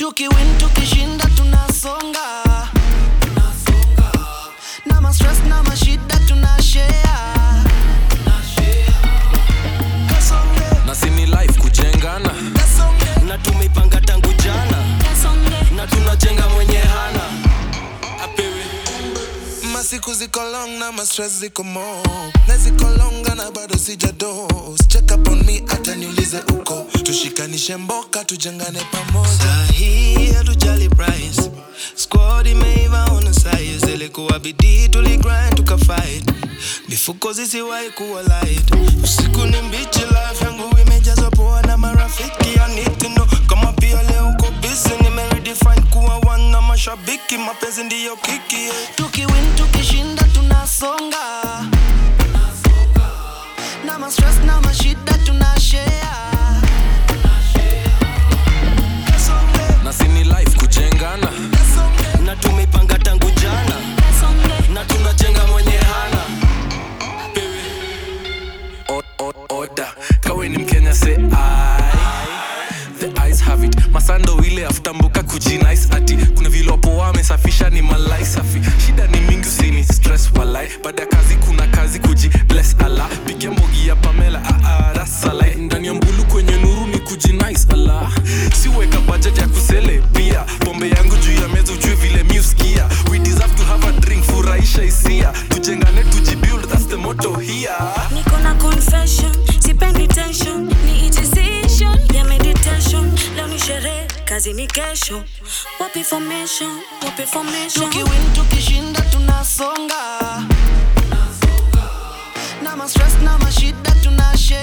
tukiwin tukishinda tunasonga na mastress na mashida tunashare Kasonge, na sini life kujengana kasonge. na tumeipanga tangu jana na tunajenga mwenye hana apewe masiku ziko long na mastress ziko mo na ziko longa na bado sijados check up on me hata niulize uko tushikanishe mboka tujengane pamoja sahii hatujali price squad imeiva on size ilikuwa bidii tuligrind tukafight mifuko zisiwahi kuwa light usiku ni mbichi life yangu imejazwa poa na marafiki I need to know kama pia leo uko busy nimeredefine kuwa one na mashabiki mapenzi ndiyo kiki yeah. tukiwin tukishinda tunasonga na mastress na mashida tunashare Kasonge, na sini life kujengana kasonge. na tumeipanga tangu jana na tunajenga mwenye hana O- o- oda kawe ni mkenya se ai the eyes have it masando ile afutambuka kujinice ati kuna vile wapo wamesafisha ni malai safi shida ni mingi usini stress walai baada ya kazi kuna kazi kuji bless ala pigia mbogi ya pamela aarasalai ndani ya mbulu kwenye nuru ni kujinice ala siweka budget ya kusele pia pombe yangu juu ya meza ujue vile miuskia we deserve to have a drink furahisha hisia tujengane tujibuild that's the motto here niko na confession sipendi tension ni decision ya meditation leo ni sherehe kazi ni kesho wapi formation wapi formation tukiwin tukishinda tunasonga na mastress na mashida tunashare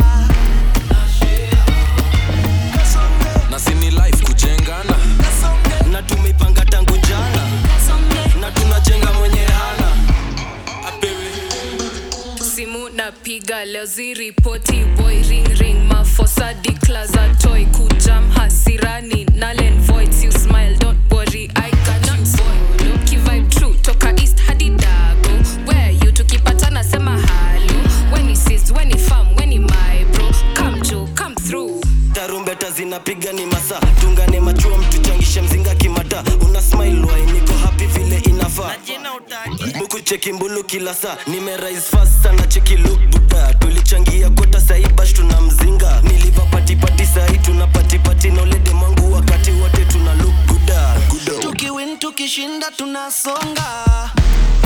Kasonge, na sini life kujengana kasonge. na tumeipanga tangu jana na tunajenga mwenye hana apewe simu napiga leo ziripoti boy ring ring mafosa declaza toy kujam hasirani nalen voids you smile don't worry i cannot follow kivibe true toka east hadi dago where you tukipatana sema halo when he sees when he farm when he my bro come jo come through tarumbeta zinapiga ni masa tungane machua mtuchangishe mzinga kimata una smile wai niko happy vile inafaa buku cheki mbulu kila saa nimerise fast sana cheki look buda tulichangia kota saibash tuna mzinga niliva patipati sahi tuna patipati na ulede mwangu wakati wote tuna look buda tukiwin tukishinda tunasonga